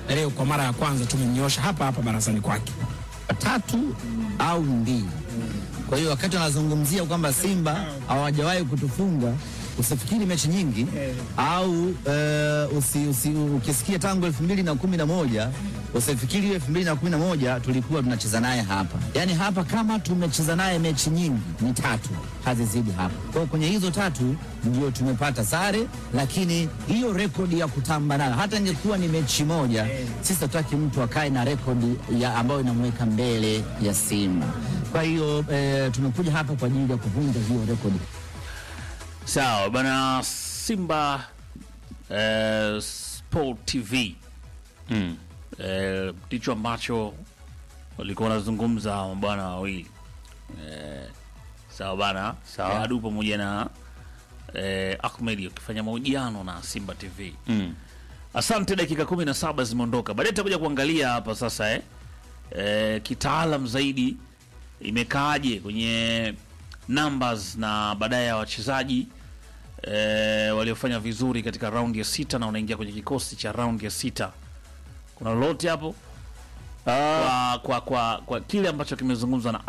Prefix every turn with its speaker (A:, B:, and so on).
A: leo kwa mara ya kwanza tumemnyosha hapa hapa barazani kwake.
B: tatu au mbili. Kwa hiyo wakati wanazungumzia kwamba Simba hawajawahi kutufunga, usifikiri mechi nyingi au eh, usi, usi, ukisikia tangu elfu mbili na kumi na moja usifikiri hiyo elfu mbili na kumi na moja tulikuwa tunacheza naye hapa. Yaani hapa kama tumecheza naye mechi nyingi ni tatu, hazizidi hapa. Kwa hiyo kwenye hizo tatu ndio tumepata sare, lakini hiyo rekodi ya kutamba nayo, hata ingekuwa ni mechi moja, sisi hatutaki mtu akae na rekodi ya ambayo inamweka mbele ya Simba. Kwa hiyo eh, tumekuja hapa kwa ajili ya kuvunja hiyo rekodi.
C: Sawa bana, Simba eh, Sport TV mm. eh, ndicho ambacho walikuwa wanazungumza mabwana wawili eh, sawa bana,
D: Sawa.
C: Adu pamoja na eh, Ahmed wakifanya mahojiano na Simba TV
D: Mm.
C: Asante, dakika kumi na saba zimeondoka. Baadaye tutakuja kuangalia hapa sasa eh, eh, kitaalam zaidi imekaaje kwenye numbers na baadaye ya wachezaji eh, waliofanya vizuri katika raundi ya sita na wanaingia kwenye kikosi cha raundi ya sita. Kuna lolote hapo kwa, kwa, kwa, kwa kile ambacho kimezungumzwa na